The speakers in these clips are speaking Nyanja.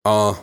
Uh,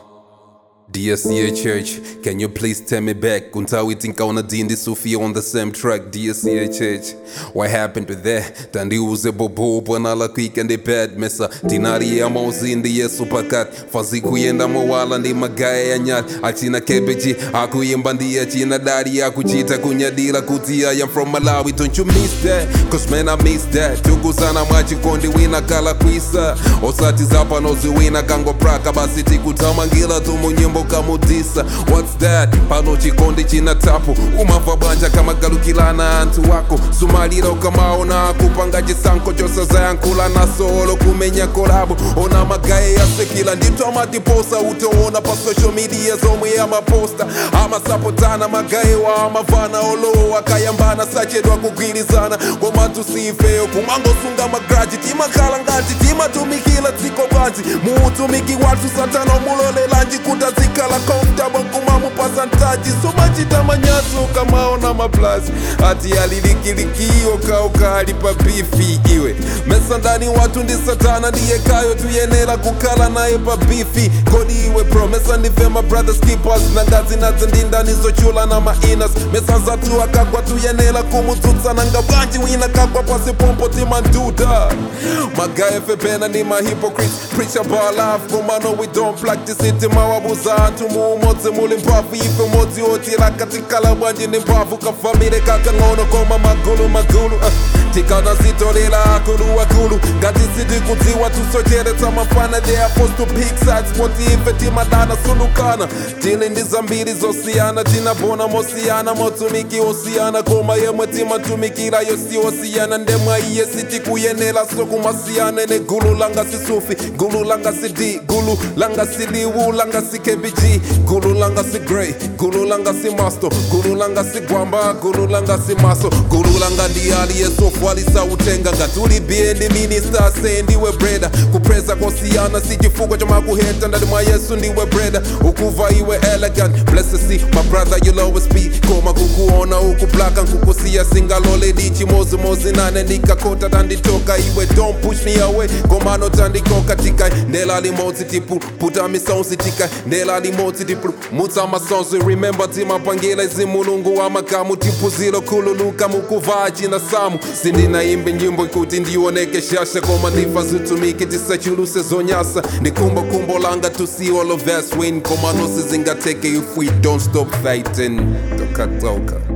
DSCA Church, can you please tell me back? Untawi tinkaona dindi Sufi on the same track, DSCA Church. What happened with that? Tandiuze bobo bwana kwika ndi bad mesa Tinari ya mauzindi yesu pakat Fazi kuyenda mawala ndi magaya ya nyat Achina kebeji, akuyimba ndi achina dari Akuchita kunyadira kuti I am from Malawi Don't you miss that? Cause man I miss that Tukuzana mwachikondi wina kala kwisa Osati zapa noziwina kango praka Basi tikutamangira tumunyimbo kamudisa What's that? Pano chikondi china tapu Umava bwanja kama galukilana antu wako Sumalira ukamaona kupanga chisankho chosazayankhula nasolo kumenya kolabo ona magaye yasekila ndithu amatiposa utoona pa social media zomwe amaposta amasapotana magaye wa amavana olowo akayambana sachedwa kugwirizana komatu sifeyo kumangosunga magraji timakhala ngati timatumikira dziko bwanji muutumiki wathu satana umulolelanji kuti azikhala comfortable kumamupasa ntaji somachita manyazi ukamaona maplazi ati alilikilikio kaukali pa bifi iwe mesa ndani watu ndi satana ndiye kayo tuyenera kukhala naye pa bifi kodi iwe pro mesa ndife ma brothers keepers na ngazi nadzo ndi ndani zochula na mainas mesa zathu akagwa tuyenera kumudzutsa nanga bwanji wina kagwa pasi pompo timanduda magaye fepena ndi ma hypocrites preach about love komano we don't practice it mawabuza anthu muumodzi muli mphamvu ife umodzi otira katikala bwanji ndi mphamvu kafamire kakang'ono koma magulu magulu uh. tikana zitolera akulu akulu ngati sitikudziwa tusocheretsa mafana they are forced to pick sides poti ife timadana sulukana tili ndi zambiri zosiyana tinabona mosiyana motumiki osiyana koma yemwe timatumikira yosi osiyana ndemwa iye sitikuyenera sokumasiyana ne gulu langa sisufi gulu langa si d gulu langa si liwu langa si kbg gulu langa si grey gulu langa si masto gulu langa si gwamba gulu langa si maso gulu langa ndi aliyesofu alisautenga ngatuli biendi minista se ndiwe breda kupreza kosiyana si chifukwa chamakuheta ndati mwa yesu ndiwe breda ukuva iwe elegant blessed see my brother you'll always be koma kukuona ukublaka nkukusiya singalole dichimozimozi nane ndikakota tanditoka iwe don't push me away komano tandikoka tikai ndela limodzi tipu puta misonsi tikai ndela limodzi tipu mutsa masonsi remember timapangila izimulungu wamakamu tipuzilo khululuka mukuva china samu sindinaimbe nyimbo kuti ndioneke shasha koma ndifa zitumike tisachuluse zonyasa ndikumbo kumbo langa to see all of us win komano sizingateke if we don't stop fighting tokatoka